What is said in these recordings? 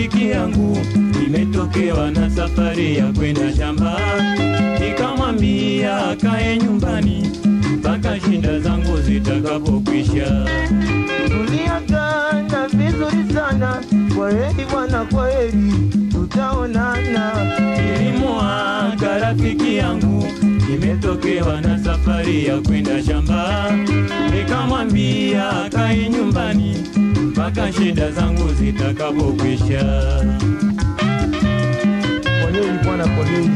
rafiki yangu imetokewa na safari ya kwenda shamba, nikamwambia akae nyumbani mpaka shinda zangu zitakapokwisha. Tuliagana vizuri sana, kwa heri bwana, kwa heri, tutaonana. Nilimuaga rafiki yangu imetokewa na safari ya kwenda shamba, nikamwambia akae nyumbani mpaka shida zangu zitakapokwisha. Kwa heri bwana, kwa heri.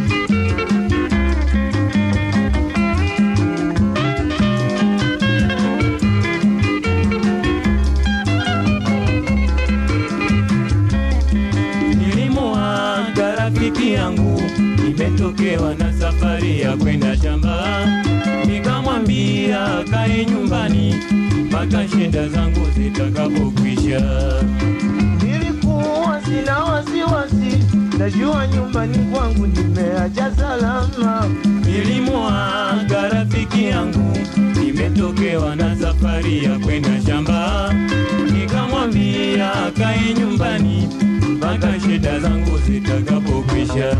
Nilimuaga rafiki yangu imetokewa na safari ya kwenda shamba, nikamwambia akae nyumbani mpaka shida zangu zitakapokwisha. Nilikuwa sina wasiwasi, najua nyumbani kwangu nimeacha salama. Nilimuaga rafiki yangu nimetokewa na safari ya kwenda shamba, nikamwambia akae nyumbani mpaka shida zangu zitakapokwisha.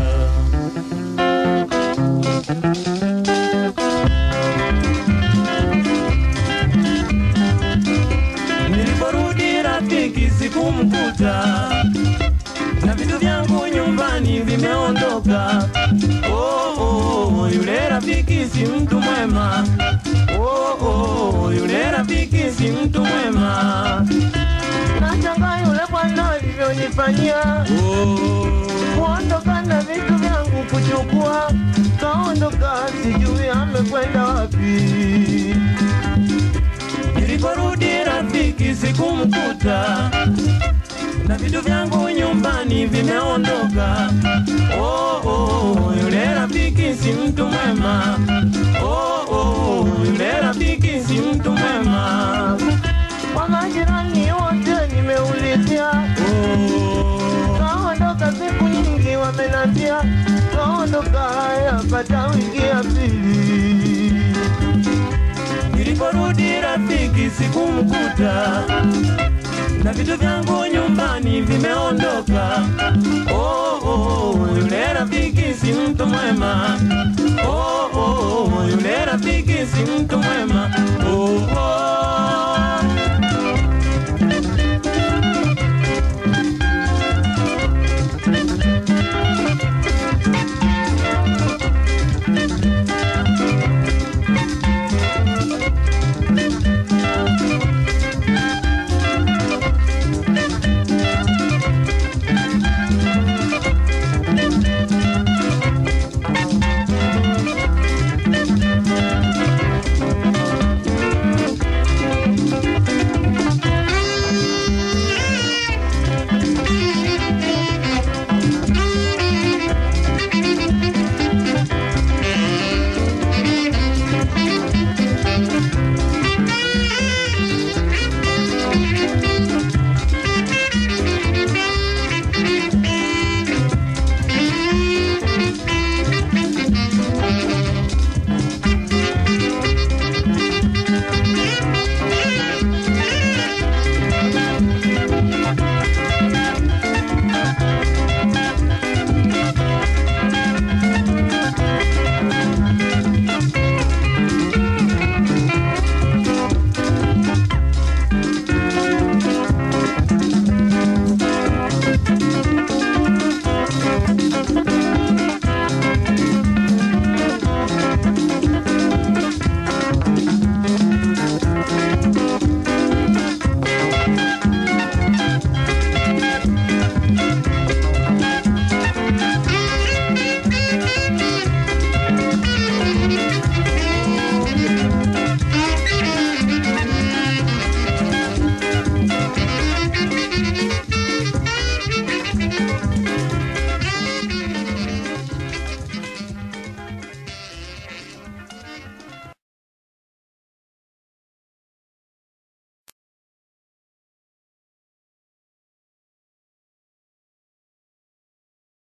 Niliporudi rafiki sikumkuta, na vitu vyangu nyumbani vimeondoka. Oh, oh, yule rafiki si mtu mwema. Oh, oh, yule rafiki si mtu mwema. Nashangaa yule bwana alivyonifanyia, Oh, kuondoka na vitu vyangu kuchukua, kaondoka, sijui amekwenda wapi. niliporudi rafiki sikumkuta, na vitu vyangu nyumbani vimeondoka. Oh, oh, yule rafiki si mtu mwema. Oh, oh, yule rafiki si mtu mwema. Kwa majirani wote nimeulizia, Oh, kaondoka siku nyingi, wamenambia kaondoka, yapata wiki ya pili. Niliporudi rafiki sikumkuta, na vitu vyangu nyumbani vimeondoka. Oh, oh, yule rafiki si mtu mwema. Oh, oh, yule rafiki si mtu mwema. Oh, oh.